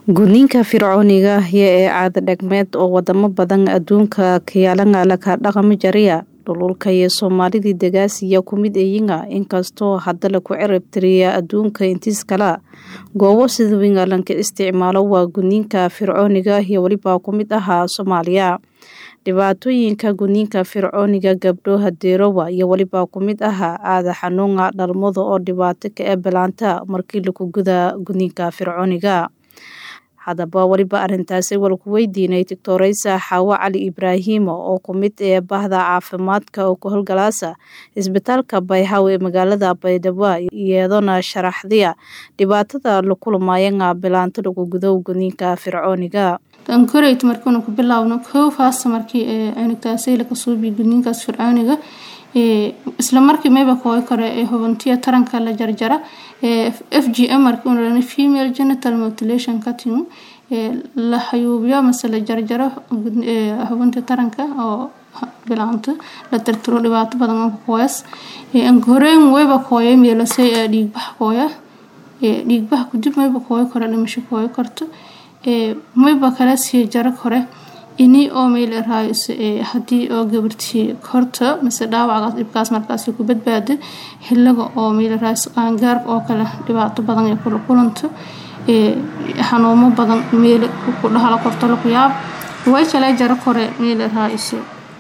Gudniinka Fircooniga ah ee caado dhaqameed oo wadamo badan adduunka kayaalangala ka dhaqami jaraya dhululka iyo Soomaalidii degaasiya ku mid eeyinga inkastoo hadda la ku cirib tiriya adduunka intiis kala goobo sida weyn lanka isticmaalo waa gudniinka Fircooniga iyo waliba ku mid ahaa Soomaaliya dhibaatooyinka gudniinka Fircooniga gabdho hadeerowa iyo waliba ku mid ahaa aada xanuunga dhalmada oo dhibaato ka ee bilaanta markii lagu guda gudniinka Fircooniga haddaba waliba arrintaasi wal ku weydiinay Doctoraysa Xaawo Cali Ibraahim oo ku mid ee bahda caafimaadka oo ku howlgalaasa isbitaalka Bayhaw ee magaalada Baydhabo iyadoo sharaxday dhibaatada la kulmayeen bilaanta lagu gudo gudniinka Fircooniga tan koreyt markii ku bilaawno koow faasta markii ee anigtaasay la kasoo bi gudniinkaas Fircooniga ee isla markii mayba kooy kore ee hubintiya taranka la jarjara ee FGM markii uu female genital mutilation cutting ee la xayuubiyo mase la jarjaro hubinta taranka oo bilaanta la tirtiro dhibaato badan oo kooyas ee an horeen wayba kooyay meelasay dhiig bax kooya ee dhiig bax ku dib mayba kooy kore dhimasho kooy karto ee mayba kala sii jaro kore ini oo meel raayis ee hadii oo gabartii korta mise dhaawacaas dhibkaas markaas ku badbaado xilliga oo meel raayis qaangaar oo kale dhibaato badan ay kula kulanto ee xanuumo badan meel ku dhaxla korto la ku yaab way kala jaro kore meel raayis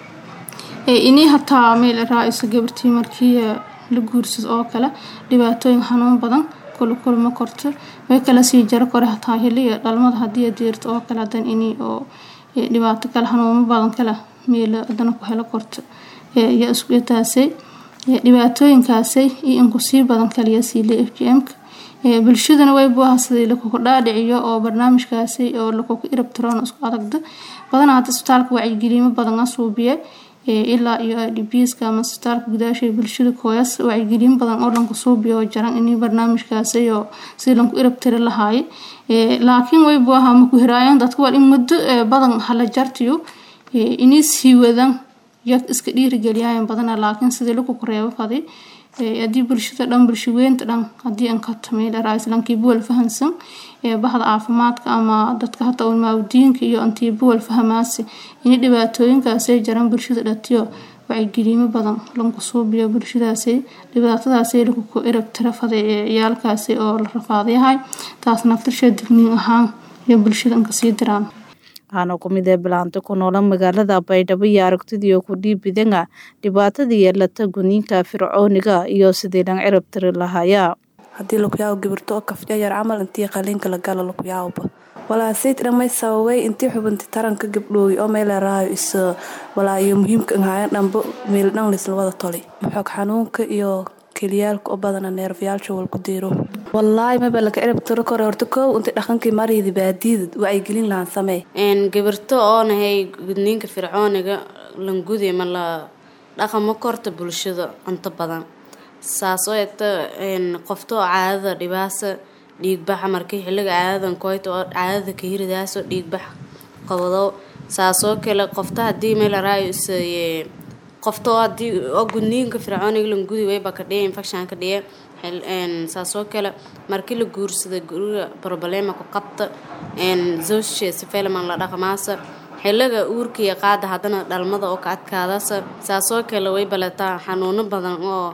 ee ini hataa meel raayis gabartii markii la guursado oo kale dhibaatooyin xanuun badan kula kulma korto way kala sii jaro kore hataa xilliga dhalmada hadii deerto oo kale hadan ini oo dhibaato kale xanuuno badan kale meel adana ku helo korto ya isku taasay dhibaatooyinkaasay iyo in ku sii badan kaliya sii le FGM-ka bulshadana way buu sidii la ku dhaadhiciyo oo barnaamijkaasi oo la ku irab tiroon isku adagda badan hadda isbitaalka wacyigelimo badan asuubiye ilaa iyo IDPs-ka ama isbitaalka gudaasha bulshada kooyas wacyigelin badan oo dhanka suubiyo jaran in barnaamijkaasi oo si lan ku irab tiri lahaay laakiin way buu ahaa ma ku hiraayeen dadku waa in muddo badan hala jartiyo inay sii wadan yak iska dhiirigeliyaan badan laakiin sidii lagu koreeyo fadi haddii bulshada dhan bulshaweynta dhan haddii aan ka tamay raaislankii buwal fahansan bahda caafimaadka ama dadka hata ulmaawdiinka iyo antii buwal fahamaasi in dhibaatooyinkaasay jaran bulshada dhatiyo wacyigelimo badan lanku suubiyo bulshadaasi dhibaatadaasi lagu ku erab tira faday ciyaalkaasi oo la rafaadayahay taas naftirsha digniin ahaan iyo bulshada inka sii diraan waxaana ku mid ee bilaanta ku noola magaalada baydhabo iyo aragtidii ku dhiibidanga dhibaatadii yeelata gudniinka fircooniga iyo sidii dhan cirab tiri lahaya haddii lakuyaabo gibirto oo kafyayar camal intii qaliinka la galo lakuyaababa walaa sayt dhamay sababay intii xubinti taranka gabdhooy oo meeleraayo is walaa iyo muhiimka inhaayan dhanbo meel dhan lisla wada toli maxoog xanuunka iyo keliyaalka oo badana neerfyaalsha walku diiro wallaahi maba laka cirab tiro kore horta koow inta dhaqankii mariyda baadiyada wacyigelin lahaan samee gabirto oo nahay gudniinka fircooniga langudi ma la dhaqamo korta bulshada inta badan saasoo eegta qoftoo caadada dhibaasa dhiigbaxa markii xilliga caadadan koyta oo caadada ka hiridaaso dhiigbax qabado saasoo kale qofta haddii meelaraayo is qofta oo hadii oo gudniinka fircooniga langudi wayba ka dhiya infection ka dhiya saasoo kale markii la guursada guriga problema ku qabta zawshe sifeelman la dhaqmaasa xilliga uurka iyo qaada haddana dhalmada oo ka adkaadasa saasoo kale way baletaa xanuuno badan oo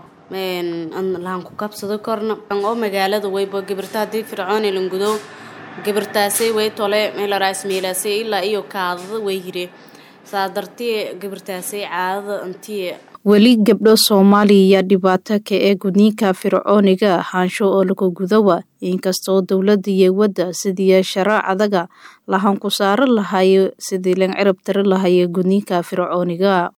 lahan ku kabsado korna oo magaalada wayba gabirta haddii fircooni langudo gabirtaasay way tole meelaraas meelaasay ilaa iyo kaadada way hiree saa dartii gabirtaasay caadada intii weli gabdho soomaaliya dhibaato ka ee gudniinka fircooniga ahaansho oo lagu gudowa inkastoo dowladda iyo wadda sidii sharaacadaga lahan ku saaro lahayo sidii lan cirab tiri lahaye gudniinka fircooniga